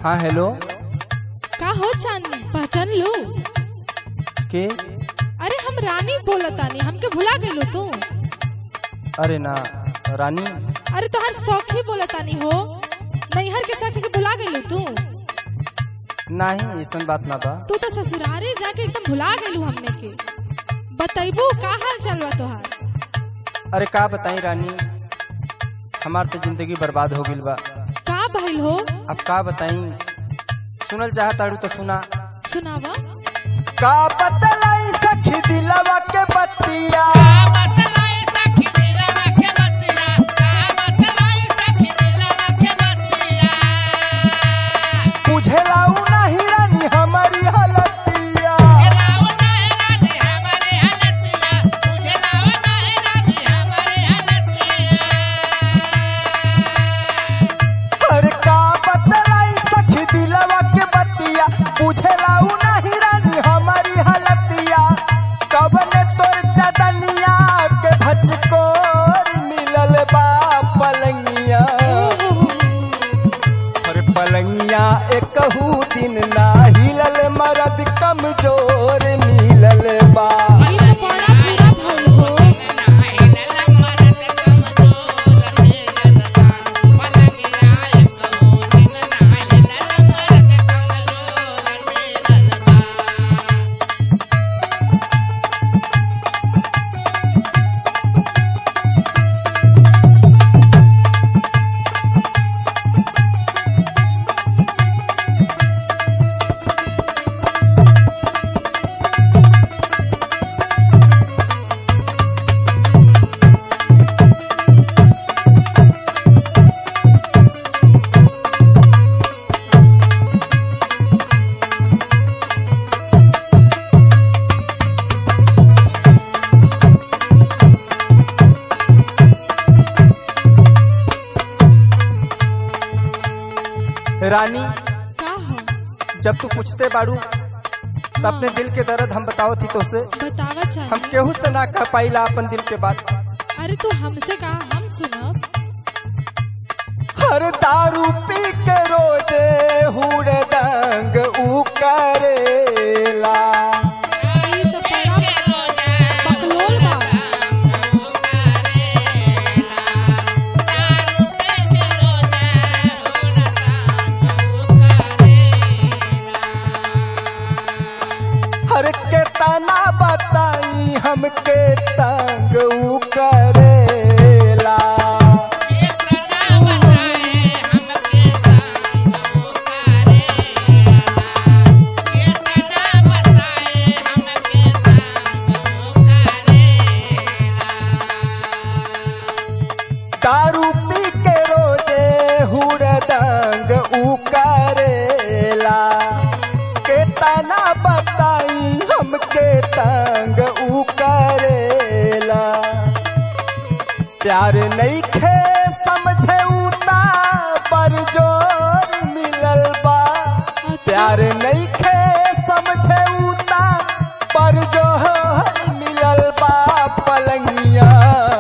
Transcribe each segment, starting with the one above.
हाँ हेलो का हो चांदनी पहचान लो के अरे हम रानी बोलतानी हमके भुला गइलो तू अरे ना रानी अरे तोहर सौखी बोलतानी हो नैहर के सखी के भुला गइलो तू नहीं ऐसा बात ना बा तू तो ससुरारे जाके एकदम भुला गइलू हमने के बतैबू का हाल चाल बा तोहार अरे का बताई रानी हमार तो जिंदगी बर्बाद हो गइल बा का भइल हो अब का बताई सुनल चाहताड़ू तो सुना सुनावा का बतलाई सखी दिलवा के बतिया बुझेला उ नहीं रानी हमारी हलतिया अरे का बतलाई सखी दिलवा के बतिया बुझेला उ नहीं रानी हमारी हलतिया कबने तोर चदनिया के भचकोर मिलल बा पलंगिया अरे पलंगिया एकहू दिन ना हिलल मरद कमजोर मिलल बा ई तो बड़ा बुरा भइल हो रानी का हो जब तू पूछते बाड़ू तो अपने दिल के दर्द हम बताओ थी तो से बतावा हम चाहिए केहू से ना कह पाइला अपन दिल के बात अरे तू हमसे कहा हम सुनब हर दारू पी के रोजे हुड़ दंग ऊ करेला ई तो बड़ा बकलोल बा हर के तना बताई हमके तंग ऊ करेला दारू पी के रोजे हुड़ दंग ऊ करेला के तना बताई हमके तंग ऊ करेला प्यार नहीं खे समझे उता पर जोर मिलल बा प्यार नहीं खे समझे उता पर जोर मिलल बा पलंगिया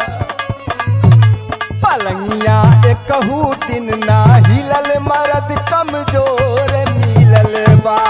पलंगिया एकहू दिन ना हिलल मरद कमजोर मिलल बा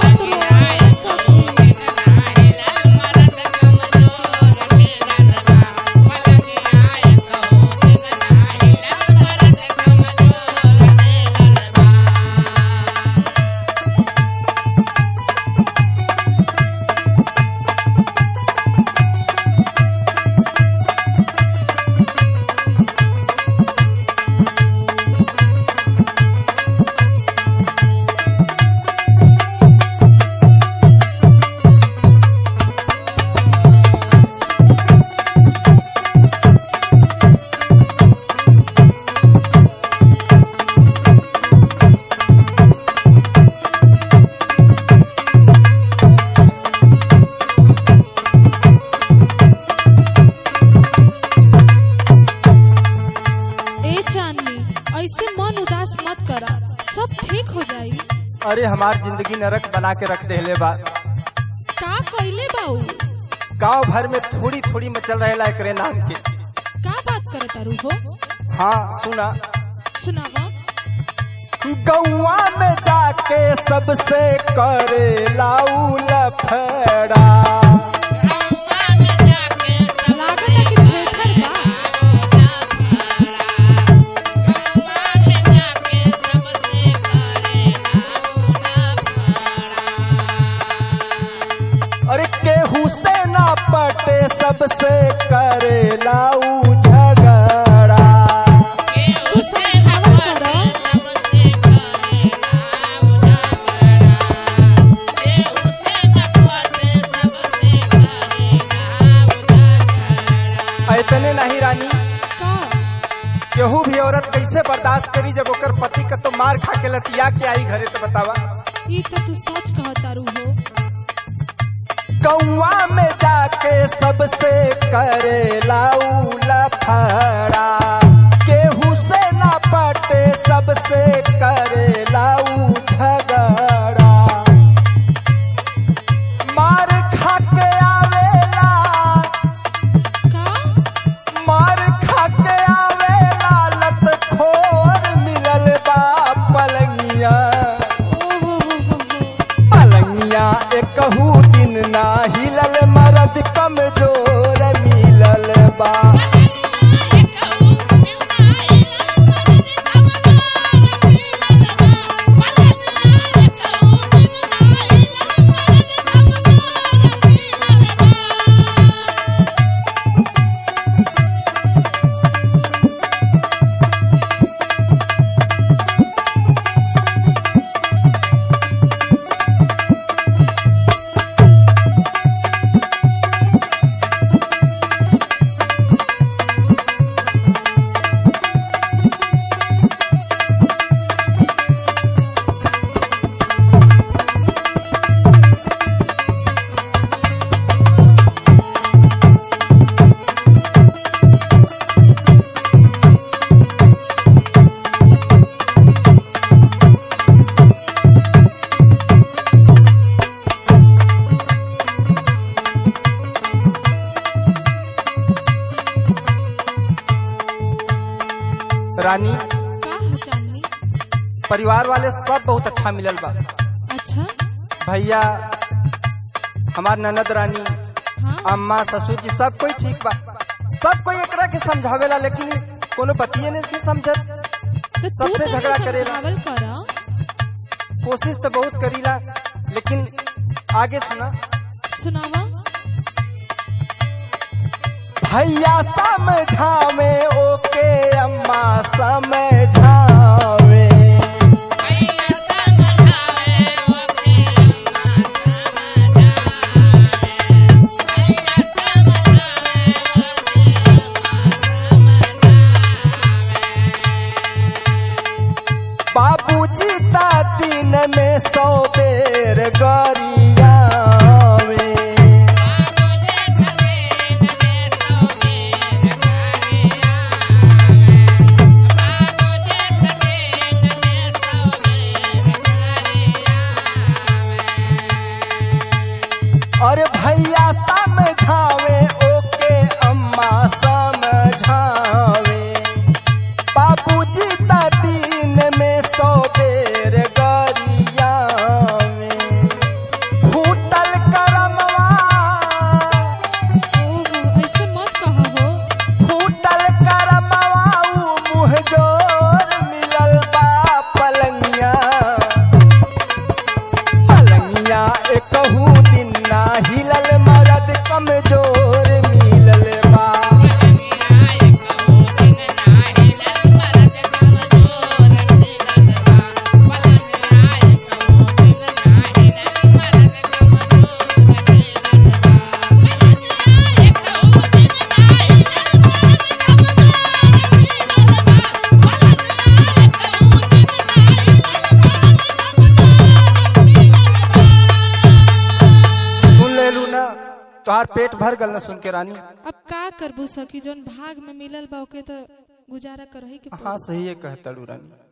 ए चांदनी ऐसे मन उदास मत करा सब ठीक हो जाई अरे हमार जिंदगी नरक बना के रख देले बा का कइले बाऊ गांव भर में थोड़ी थोड़ी मचल रहेला एकरे नाम के का बात करत तारू हो हाँ सुना सुनावा गौआ में जाके सबसे करे लाऊ लफड़ा लागत है कि थेथर बा अरे केहू से ना पटे सबसे करे लाऊ झगड़ा तू समझावल करो इतने नहीं रानी का केहू भी औरत कैसे बर्दाश्त करी जब ओकर पति का तो मार खा के लतिया के आई घरे तो बतावा ई तो तू सच कहतारू हो कौआ में जाके सबसे करे लाऊ लफड़ा केहू से ना पटे सबसे करे लाऊ झगड़ा मार खा के आवेला का मार खा के आवेला लत खोर मिलल बा पलंगिया ओ हो हो हो हो पलंगिया एकहू दिन ना हिलल मरद कमजोर मिलल बा रानी का हो चांदनी परिवार वाले सब बहुत अच्छा मिलल बा अच्छा भैया हमार ननद रानी हाँ अम्मा ससुर जी सब कोई ठीक बा सब कोई एकरा के समझावेला लेकिन ई कोनो बतिये नहीं समझत तो तू सबसे तनी झगड़ा करेला। समझावल करा कोशिश तो बहुत करीला लेकिन आगे सुना सुनावा भैया समझावे ओके अम्मा समझावे बाबूजी ता दिन में सौ बेर गरियावे और भैया समझावे ओके अम्मा समझावे बाबूजी ता दिन में सौ बेर गरियावे फूटल करमवा ओहो ऐसे मत कहा हो फूटल करमवा ऊ मुँह जोर मिलल बा पलंगिया पलंगिया एकहू दिन ना हिलल मरद कमजोर मिलल बा सुन ले लू ना तोहार पेट भर गल ना सुन के रानी अब का करबू सकी जोन भाग में मिलल बा ओके तो गुजारा करही के पड़ी। हाँ सही है कहता रानी